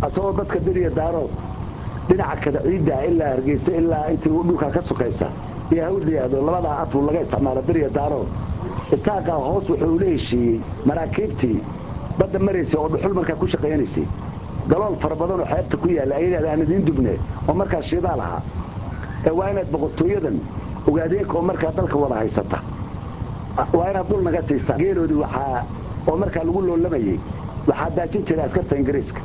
asagoo dadka diriya daarood dhinaca kada ciidda ilaa hargeysa ilaa intii dhulkaa ka sukaysa iyo hawd layihahdo labadaa aflu laga isticmaalo diriya daarood isaaqaa hoos wuxuu ula heshiiyey maraakiibtii badda maraysay oo dhuxul markaa ku shaqaynaysay galool fara badanoo xeebta ku yaalla ay yidhahda aan idiin dubne oo markaa shiidaal ahaa ee waa inaad boqortooyadan ogaadeenka oo markaa dalka wada haysata waa inaad dhul naga siisaa geeloodii waxaa oo markaa lagu loolamayey waxaa daajin jiray askarta ingiriiska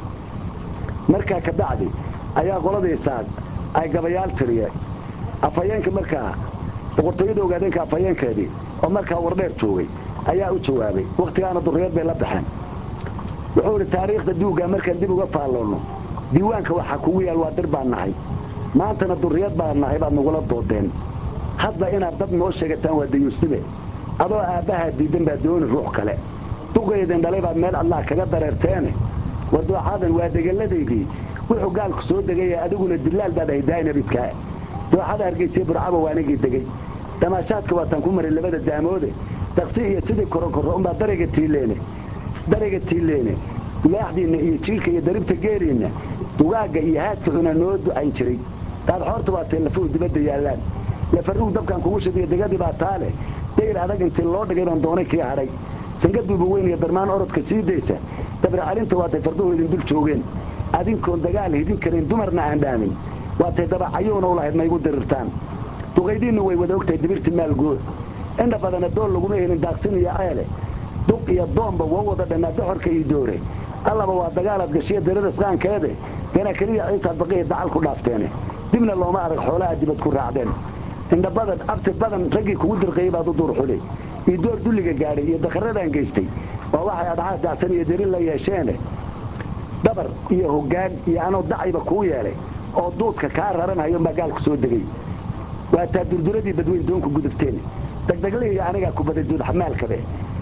markaa ka bacdi ayaa qoladaysaa ay gabayaal tiriye afhayeenka markaa boqortooyada ogaadeenka afhayeenkeedii oo markaa wardheer joogay ayaa u jawaabay wakhtigaana durriyad bay la baxeen wuxuu idhi taariikhda duuggaa markaan dib uga faalloonno diiwaanka waxaa kugu yaal waa dir baan nahay maantana durriyad baan nahay baad nagula doodeen hadda inaad dad noo sheegataan waa dayuusnibe adoo aabbahaa diiddan baa dooni ruux kale duqaydin dhalay baad meel adlaa kaga dareerteene war dooxadan waa degalladaydii wuxuu gaalku soo degaya adiguna dillaal baad ahay daa'inabidkaa dooxada hargeysiya burcaba waanigii degey damaashaadka waataan ku maray labada daamoode daqsi iyo sidii koronkorro unbaa darayga tiileene darayga tiileene laaxdiinna iyo jiilka iyo daribta geeliinna dugaagga iyo haadka cuna noo ducayn jiray daadxoorta waa tee lafuhu dibadda yaallaan lafarruug dabkaan kugu shidiyo degadii baa taa leh dayr adag intii loo dhigay baan doonay kii hadhay sangaduuba weyn iyo darmaan orodka sii daysa dabra calinta waatay farduhu idin dul joogeen adinkoon dagaal hidin karayn dumarna aan dhaamin waatay dabacayuuna u lahayd maygu dirirtaan duqaydiinnu way wada ogtahay dibirti maalgood indha badana dool laguma helin daaqsin iyo ceele duq iyo doomba waa wada dhannaa doxorka iyo doore allaba waa dagaalaad gashiya daririsqaankeede gana keliya ciisaad baqiya dacal ku dhaafteene dibna looma arag xoolaha dibad ku raacdeen indha badan abti badan raggii kugu dirqayey baad u duur xulay iyo door dulliga gaadhay iyo dakharradaan geystay waa waxay adhaxaas dacsan iyo dirin la yeesheene dabar iyo hoggaan iyo anoo dacayba kuu yeelay oo duudka kaa raranhayo baa gaalku soo degay waa taa durduradii badweyn doonku gudubteen degdeglihii anigaa ku baday duudxamaalkabe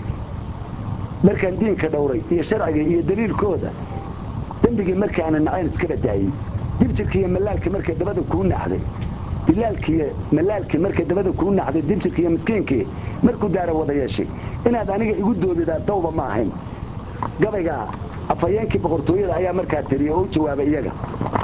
markaan diinka dhowray iyo sharciga iyo daliilkooda dembigii markaana nacayn iska badaayey dibjirkiiyo malaalkii markay dabada kuu naxday dilaalkiiyo malaalkii markay dabada kuu naxday dibjirkiiyo miskiinkii markuu daara wada yeeshay inaad aniga igu doobidaa dawba ma ahayn gabaygaa afhayeenkii boqortooyada ayaa markaa tiriye oo u jawaabay iyaga